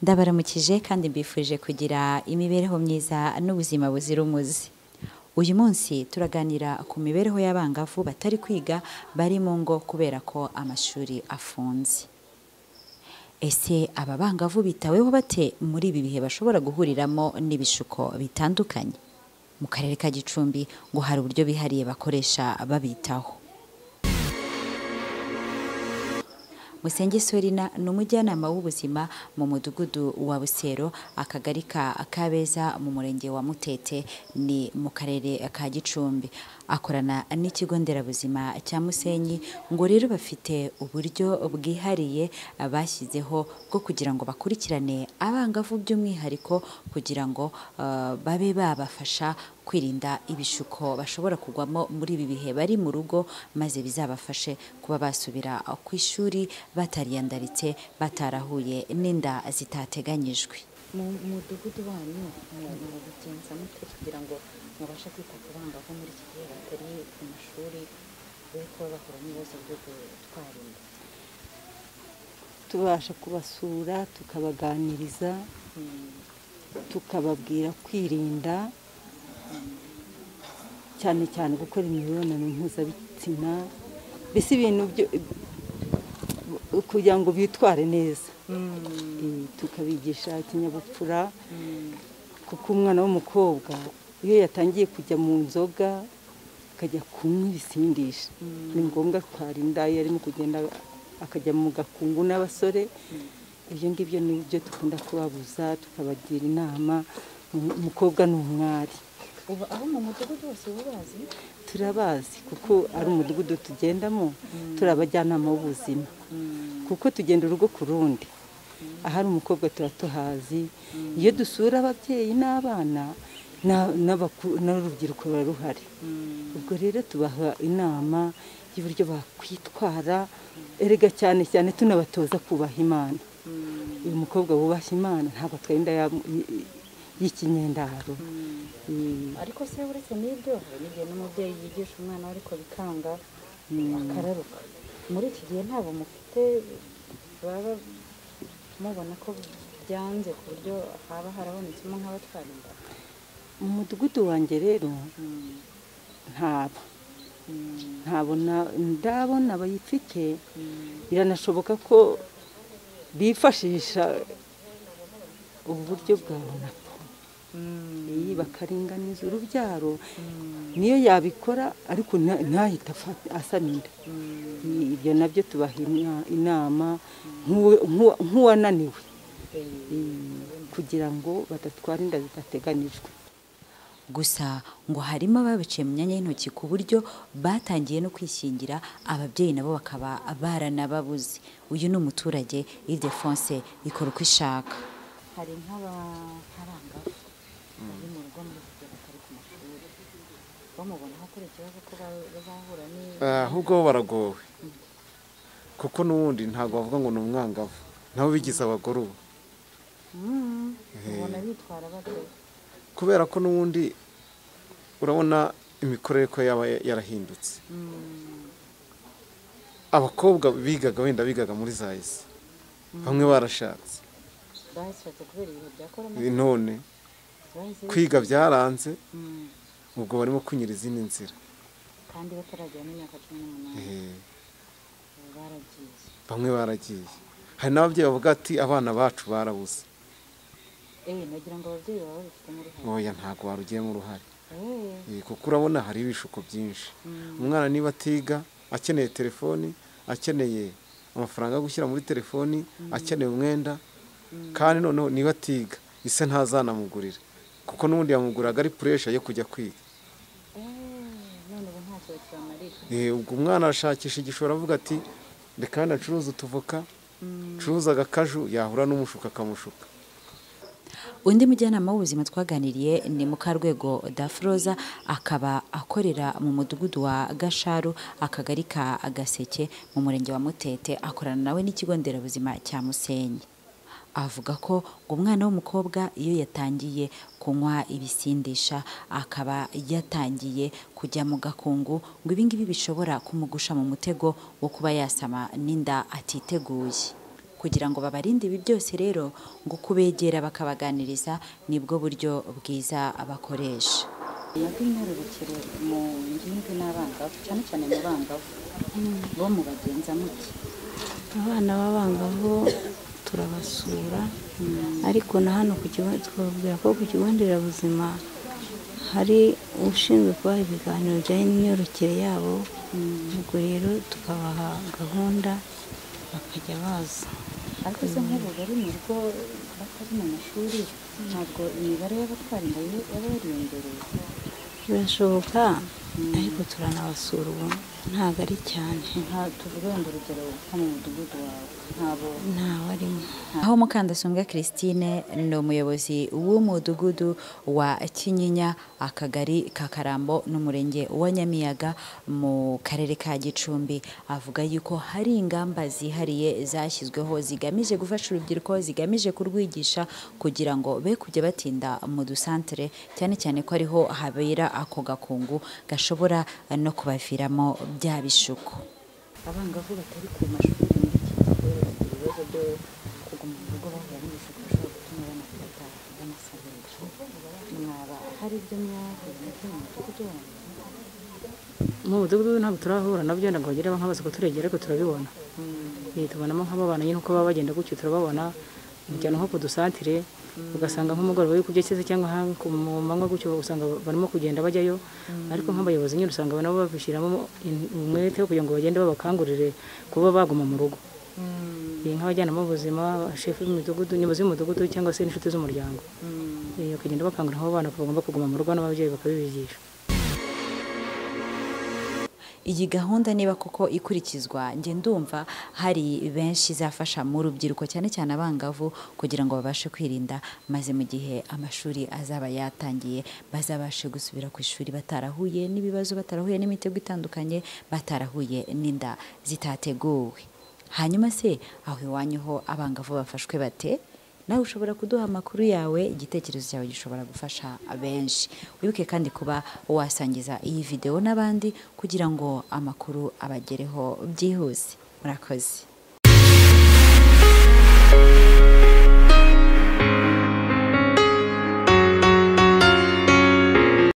ndabaramukije kandi mbifuje kugira imibereho myiza n'ubuzima buzira umuze uyu munsi turaganira ku mibereho y'abangavu batari kwiga bari mu ngo kubera ko amashuri afunze ese aba bangavu bitaweho bate muri ibi bihe bashobora guhuriramo n'ibishuko bitandukanye mu karere ka gicumbi ngo hari uburyo bihariye bakoresha babitaho musenge sorina ni umujyanama w'ubuzima mu mudugudu wa busero akagari ka kabeza mu murenge wa mutete ni mu karere ka gicumbi akorana n'ikigo nderabuzima cya musenyi ngo rero bafite uburyo bwihariye bashyizeho bwo kugira ngo bakurikirane abangavu by'umwihariko kugira ngo babe babafasha kwirinda ibishuko bashobora kugwamo muri ibi bihe bari mu rugo maze bizabafashe kuba basubira ku ishuri batariyandaritse batarahuye n'inda zitateganyijwe mu mudugudu wanyu mubigenza mutwe kugira ngo mubashe kwita ku bangavu muri iki gihe batari ku mashuri bari kuba bahura n'ibibazo byo gutwara inda tubasha kubasura tukabaganiriza tukababwira kwirinda cyane cyane gukora imibonano mpuzabitsina mbese ibintu kugira ngo bitware neza tukabigisha ikinyabupfura kuko umwana w'umukobwa iyo yatangiye kujya mu nzoga akajya kunywa ibisindisha ni ngombwa twarinda iyo arimo kugenda akajya mu gakungu n'abasore ibyo ngibyo ni byo dukunda kubabuza tukabagira inama umukobwa ni umwari ubu aho mu mudugudu wose ubazi turabazi kuko ari umudugudu tugendamo turi abajyanama b'ubuzima kuko tugenda urugo ku rundi ahari umukobwa tuba tuhazi iyo dusura ababyeyi n'abana n'urubyiruko ruba ruhari ubwo rero tubaha inama y'uburyo bakwitwara erega cyane cyane tunabatoza kubaha imana uyu mukobwa wubaha imana ntabwo atwarinda y'ikinyendaro ariko se uretse n'ibyo hari n'igihe n'umubyeyi yigisha umwana we ariko bikanga akararuka muri iki gihe ntabwo mufite baba mubona ko byanze ku buryo haba harabonetsemo nk'abatwara inda mu mudugudu wanjye rero ntaba ntabona ndabona abayifite biranashoboka ko bifashisha ubu buryo bwa runapu iyi bakaringaniza urubyaro niyo yabikora ariko ntahita asamira ibyo nabyo tubaha inama nk'uwananiwe kugira ngo badatwara inda zidateganijwe gusa ngo harimo ababiciye mu myanya y'intoki ku buryo batangiye no kwishingira ababyeyi nabo bakaba baranababuze uyu ni umuturage idefonse ikora uko ishaka hari nk'abaharangavu bari mu rugo muri kigero batari ku mashuri bamubona ko ari ikibazo ko bazahura n'iyo ahubwo bo baragowe kuko n'ubundi ntabwo bavuga ngo ni umwangavu nabo bigize abagore ubu ubona bitwara batyo kubera ko n'ubundi urabona imikorere ko yaba yarahindutse abakobwa bigaga wenda bigaga muri za ese bamwe barashatse bashatse kubera ibihe bya korona none bahise kwiga byaranze Mm. ubwo barimo kunyura izindi nzira kandi bataragera n'imyaka cumi n'umunani Eh, ubu baragiye bamwe baragiye hari n'ababyeyi bavuga ati abana bacu barabuze ewe nagira ngo ababyeyi baba babifitemo uruhare ntoya ntabwo warugiyemo uruhare Eh, Eh, kuko urabona hari ibishuko byinshi umwana niba atiga akeneye telefoni akeneye amafaranga yo gushyira muri telefoni akeneye umwenda kandi noneho niba atiga ise ntazanamugurira kuko n'ubundi yamuguraga ari puresha yo kujya kwiga eh, none ubu ntacyo bakibamarira Eh, ubwo umwana arashakisha igishoro avuga ati reka hano acuruza utuvoka acuruza agakaju yahura n'umushuka akamushuka undi mujyanama w'ubuzima twaganiriye ni mukarwego dafroza akaba akorera mu mudugudu wa gasharu akagari ka gaseke mu murenge wa mutete akorana nawe n'ikigo nderabuzima cya musenyi avuga ko ngo umwana w'umukobwa iyo yatangiye kunywa ibisindisha akaba yatangiye kujya mu gakungu ngo ibingibi bishobora kumugusha mu mutego wo kuba yasama n'inda atiteguye kugira ngo babarinde ibi byose rero ngo kubegera bakabaganiriza nibwo buryo bwiza bakoresha amajwi myororokere mu ngimbi n'abangavu cyane cyane mu bangavu bo mu bagenza muke abana b'abangavu turabasura ariko na hano ku kigo twababwira ko ku kigo nderabuzima hari ushinzwe kubaha ibiganiro bijyanye n'imyororokere yabo ubwo rero tukabaha gahunda bakajya baza ariko se nk'ubu bari mu rugo batari mu mashuri ntabwo imibare y'abatwara inda yo- yaba yariyongereye birashoboka ariko turanabasura ubu ntabwo ari cyane nta tuvuge wenda urugero nko mu mudugudu wawe ntabo ntawe arimo aho mukandasumbwa christine ni umuyobozi w'umudugudu wa kinyinya akagari ka karambo n'umurenge wa nyamiyaga mu karere ka gicumbi avuga yuko hari ingamba zihariye zashyizweho zigamije gufasha urubyiruko zigamije kurwigisha kugira ngo be kujya batinda mu dusantere cyane cyane ko ariho habera ako gakungu gashobora no kubaviramo bya bishuko abangavu batari ku mashuri muri iki gihe bafite ibibazo byo kuguma mu rugo bahura n'ibishuko bishobora gutuma banafata banasabirira mwaba hari ibyo mwahuye nabyo mu mudugudu wanyu mu mudugudu ntabwo turahura nabyo ntabwo bagera nk'abazi ko turegera ariko turabibona Eh, tubonamo nk'ababana nyine uko baba bagenda gutyo turababona mujyana nko ku dusantire ugasanga nk'umugoroba w'ikubye cyese cyangwa ha- ku mu manywa gutyo usanga barimo kugenda bajyayo ariko nk'abayobozi nyine usanga nabo babishyiramo in- umwete wo kugira ngo bagende babakangurire kuba baguma mu rugo Eh, nk'abajyanama b'ubuzima shefu y'umudugudu nyobozi y'umudugudu cyangwa se n'inshuti z'umuryango Eh, bakagenda bakangurira abo bana ko bagomba kuguma mu rugo n'ababyeyi bakabibigisha iyi gahunda niba koko ikurikizwa njye ndumva hari benshi izafasha mu rubyiruko cyane cyane abangavu kugira ngo babashe kwirinda maze mu gihe amashuri azaba yatangiye bazabashe gusubira ku ishuri batarahuye n'ibibazo batarahuye n'imitego itandukanye batarahuye n'inda zitateguwe hanyuma se aho iwanyu ho abangavu bafashwe bate nawe ushobora kuduha amakuru yawe igitekerezo cyawe gishobora gufasha benshi wibuke kandi kuba wasangiza iyi videwo n'abandi kugira ngo amakuru abagereho byihuse murakoze